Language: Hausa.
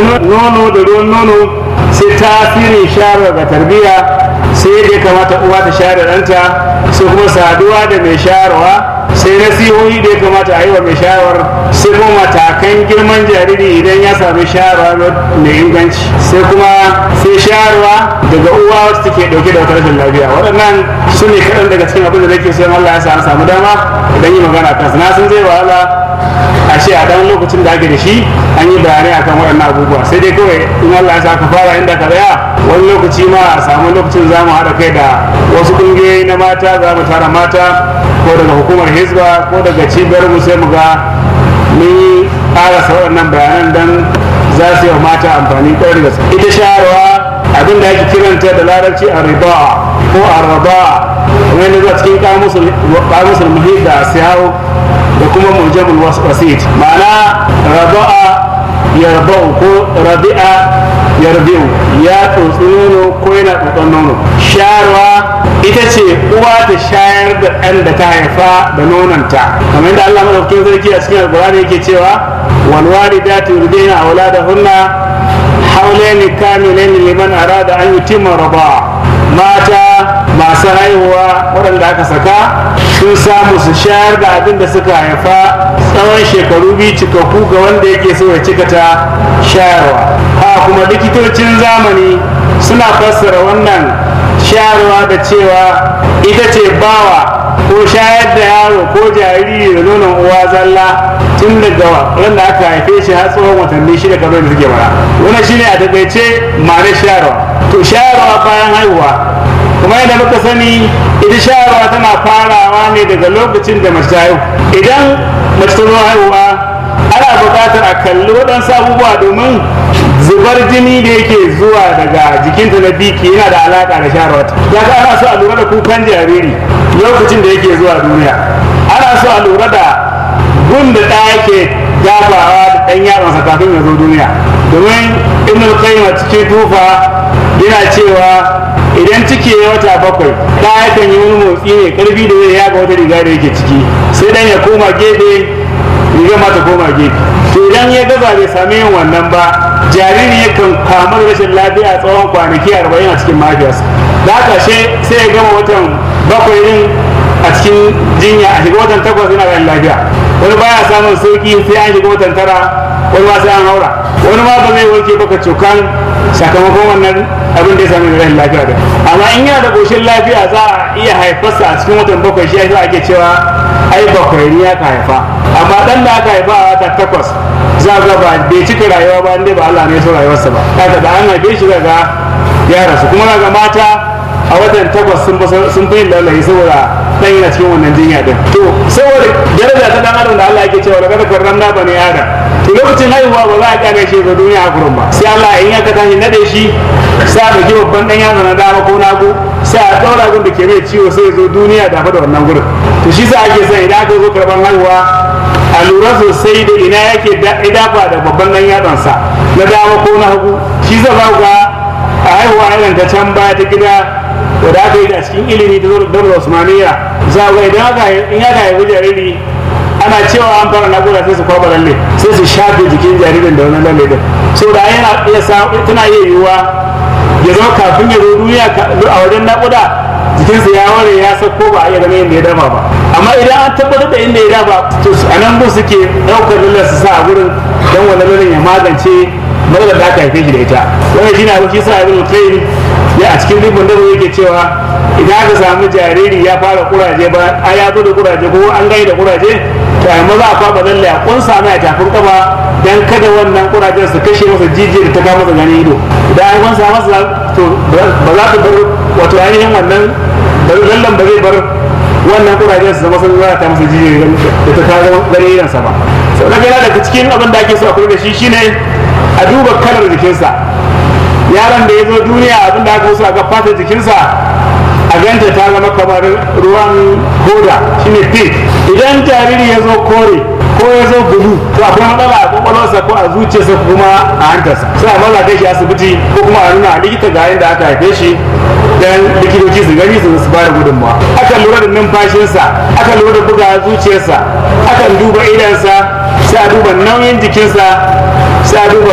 nono da ruwan nono sai tasirin shayarwa ga tarbiyya sai da ya kamata uwa ta shayar da ɗanta sai kuma saduwa da mai shayarwa sai nasihohi da ya kamata a yi wa mai shayarwar sai kuma matakan girman jariri idan ya sami shayarwa mai inganci sai kuma sai shayarwa daga uwa wacce take dauke da wata rashin lafiya waɗannan su ne kaɗan daga cikin abin da nake so Allah ya sa an samu dama idan yi magana kansu na sun zai wahala a ce a ɗan lokacin da ake da shi an yi bayanai akan waɗannan abubuwa sai dai kawai in Allah ya sa ka fara inda ka tsaya wani lokaci ma a samu lokacin za mu haɗa kai da wasu ƙungiyoyi na mata za mu tara mata ko daga hukumar hizba ko daga cibiyar mu sai mu ga mun yi ƙarasa waɗannan bayanan don za su yi wa mata amfani ƙwarar da ita shayarwa abin da ake kiranta da larabci a riba ko a raba kamar yadda zuwa cikin kamusul muhit da siyawo da kuma mujamul wasit ma'ana raba'a yarba'u ko rabi'a yarbi'u ya tsotsi nono ko yana tsotson nono shayarwa ita ce uwa ta shayar da ɗan da ta haifa da nononta kamar yadda Allah madaukakin sarki a cikin alkurani yake cewa wal walidatu yurdina auladahunna haulaini kamilaini liman arada an yutimma raba mata masu haihuwa waɗanda aka saka sun samu su shayar da abin da suka haifa tsawon shekaru biyu cikakku ga wanda yake so ya cika ta shayarwa ha kuma likitocin zamani suna fassara wannan shayarwa da cewa ita ce bawa ko shayar da yaro ko jariri da nonon uwa zalla tun daga wanda aka haife shi har tsawon watanni shida kamar da suke bara wannan shine a takaice ma'anar shayarwa to shayarwa bayan haihuwa kuma yadda muka sani ita shayarwa tana farawa ne daga lokacin da mace ta haihu idan mace ta zo haihuwa ana buƙatar a kalli waɗansu abubuwa domin zubar jini da yake zuwa daga jikinta na biki yana da alaƙa da shayarwa ya ga ana so a lura da kukan jariri lokacin da yake zuwa duniya ana so a lura da gun da ɗa yake dafawa da ɗan yaronsa kafin ya zo duniya domin ibn qayyim a cikin tufa yana cewa idan ciki ya wata bakwai ɗa yakan yi wani motsi ne karfi da zai yaga wata riga da yake ciki sai dan ya koma gefe riga ma ta koma gefe to idan ya gaza bai sami yin wannan ba jariri yakan kamu da rashin lafiya tsawon kwanaki arba'in a cikin mahaifiyarsa da haka sai ya gama watan bakwai din a cikin jinya a shiga watan takwas yana da lafiya wani baya samun sauki sai an shiga watan tara wani ma sai an haura wani ma ba zai warke baka cokan sakamakon wannan abin da ya sami rashin lafiya da amma in yana da ƙoshin lafiya za a iya haifarsa a cikin watan bakwai shi yasa ake cewa ai bakwai ne aka haifa amma dan da aka haifa a wata takwas za ga ba bai cika rayuwa ba inda ba Allah ne ya so rayuwarsa ba kaga da an haife shi daga ya rasu kuma ga mata a watan takwas sun sun fi lalayi saboda dan yana cikin wannan jinya din to saboda daraja ta dan adam da Allah yake cewa daga karramna bani adam to lokacin haihuwa ba za a kyale shi ga duniya a gurin ba sai Allah in ya ka tashi nade shi sai a dauki babban dan yatsa na dama ko nagu sai a daura gun da ke mai ciwo sai ya zo duniya da da wannan gurin to shi sa ake son idan aka zo karban haihuwa a lura sosai da ina yake dafa da babban dan yatsansa na dama ko na hagu shi zai ba ga a haihuwa irin ta can baya ta gida wadda aka yi da cikin ilimi ta daular usmaniya za ga idan aka in aka haihu jariri ana cewa an fara nagoda sai su kwaba lalle sai su shafe jikin jaririn da wannan lalle din so da yana iya tana iya yiwuwa ya zama kafin ya zo duniya a wajen naƙuda jikinsa ya ware ya sauko ba a iya ganin yadda ya dafa ba amma idan an tabbatar da inda ya dafa to a nan gun suke ɗaukar lallar su sa a gurin don wannan lallar ya magance matsalar da aka haife shi da ita wannan shi na shi sa ibn qayyim ya a cikin ribin da yake cewa idan aka samu jariri ya fara kuraje ba a ya zo da kuraje ko an gani da kuraje to a maza a kwaba lalle a kunsa mai a tafin kafa dan kada wannan kurajen su kashe masa jijiyar da ta kama masa ganin ido idan an kunsa masa to ba za ta bar wato ainihin wannan lallan ba zai bar wannan kurajen su zama sun zara ta masa jijiyar da ta kawo ganin idonsa ba sau da yana daga cikin abin da ake so a kula da shi shine a duba kalar jikinsa yaron da ya zo duniya abin da aka so a ga fatar jikinsa a ganta ta zama kamar ruwan hoda shine pink idan jariri ya zo kore ko ya zo bulu to akwai matsala a kwakwalwarsa ko a zuciyarsa kuma a hantarsa sai a maza kai shi asibiti ko kuma a nuna a likita ga yadda aka haife shi dan likitoci su gani su su bada gudunmawa akan lura da numfashinsa akan lura da buga zuciyarsa akan duba idansa sai a duba nauyin jikinsa sai a duba